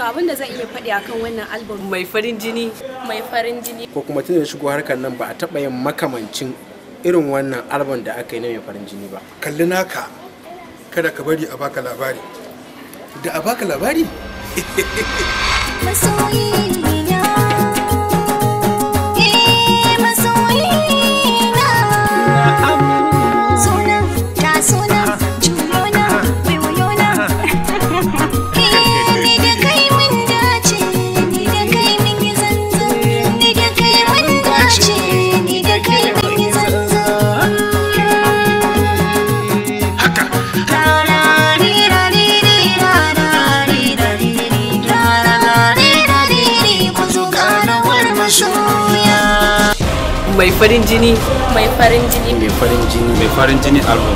to abin da zan iya faɗi akan wannan album mai farin jini mai farin jini ko kuma tun da shigo harkar nan ba a taɓa yin makamancin irin wannan album da aka yi na mai farin jini ba kalli naka kada ka bari a baka labari da a baka labari masoyina eh masoyina suna ta suna juyona waiwayona eh ni da kai mun dace ni da kai mun yi zanzan ni da kai mun dace ni da kai mun yi zanzan haka mai farin jini mai farin jini mai farin jini mai farin jini album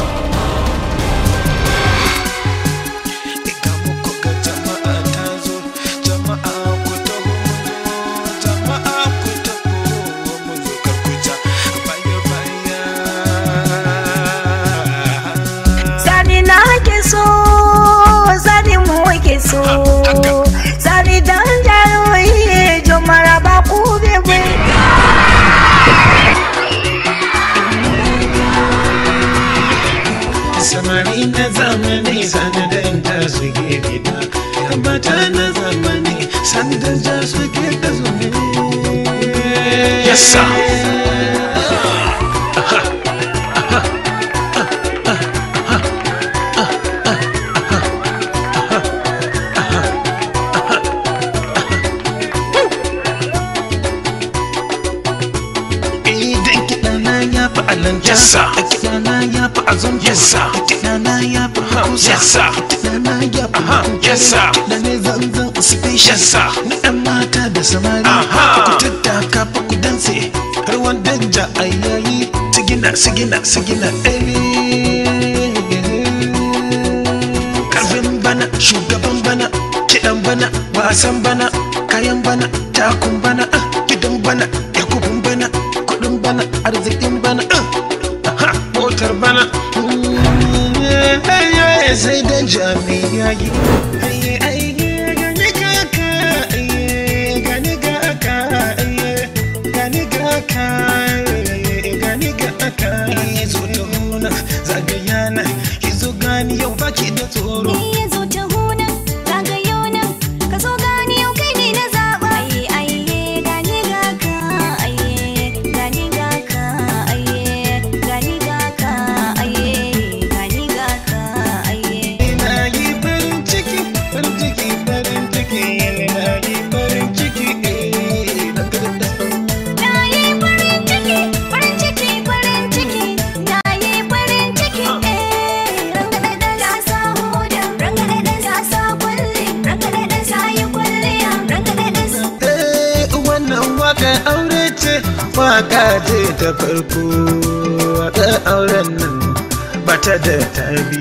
Iga muku ga jama'a ta zo, jama'a ku taho jama'a ku taho mu zo kar ku ja baya baya. Sani na ke so, sani mu ke so. Sani dan jarumai, jo maraba ku bebe. Samari na zamani sanadin ta su gefe da Yambata na zamani sanadin ta su gefe da su Yes sir. Idan kiɗana ya fi alanta Yes, sir. Kiɗana ya fi azon Yes, sir. Kiɗana ya fi hausa Yes, sir. Kiɗana ya fi Aha, yes, sir. Kiɗa ne zanzan special Yes, sir. Na ɗan mata da samari Aha. Ku tattaka fa ku danse Har wanda ja a yayi Sigina, sigina, sigina eh. Karfin bana, shugaban bana Kiɗan bana, wasan bana Kayan bana, takun bana ah, Gidan bana, yakubun bana Kuɗin bana, arzikin bana ah. Aha, Motar bana Mm, eh, eh, eh, Sai da jami'a yi Ai, ai, gani kaka eh, Gani kaka eh, Gani kaka eh, Gani kaka eh, Zo ta huna zagaya na Ki zo gani yau baki da tsoro Ni zo ta huna zagayo nan ka zo gani yau kai ne na zaba aye aye gani ga ka aye gani ga ka aye gani ga ka aye gani ga ka aye Ina yi farin ciki, farin ciki, farin ciki, ina yi farin ciki, eh, da da da. na yi farin ciki farin ciki farin ciki na yi farin ciki eh rangada da sa hoda rangada da sa kulli rangada da sa yi kulliya rangada da sa Eh, wannan waka aure ce, waka ce ta farko, waka auren nan ba ta da tabi.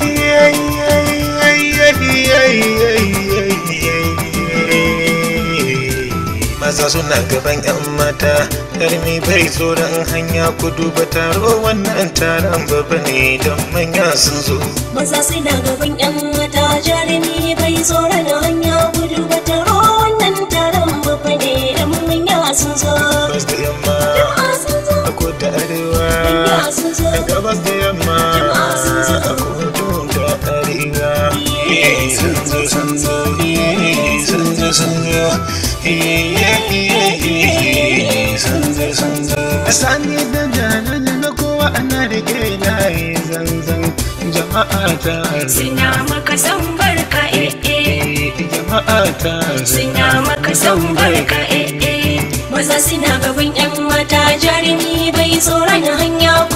Maza suna gaban 'yan mata, ƙarmi bai tsoron hanya ku duba taro wannan taron babba ne don manya sun zo. maza suna gaban yan mata jarumi bai tsoron hanya gudu ba taro wannan taron babba ne da manya sun zo Gabas da yamma, Jama'a sun zo a kudu da arewa. manya sun zo a gabas da yamma a kudu da arewa Eh, sun zo sun zo eh, sun zo sun zo Eh, eh, eh, eh, sun zo sun zo sani da janani na kowa ana rike layi zanzan jama'a ta Suna maka son barka eh eh. Eh, jama'a ta Suna maka son barka eh eh. maza suna gaban yan mata jarumi bai tsoron hanya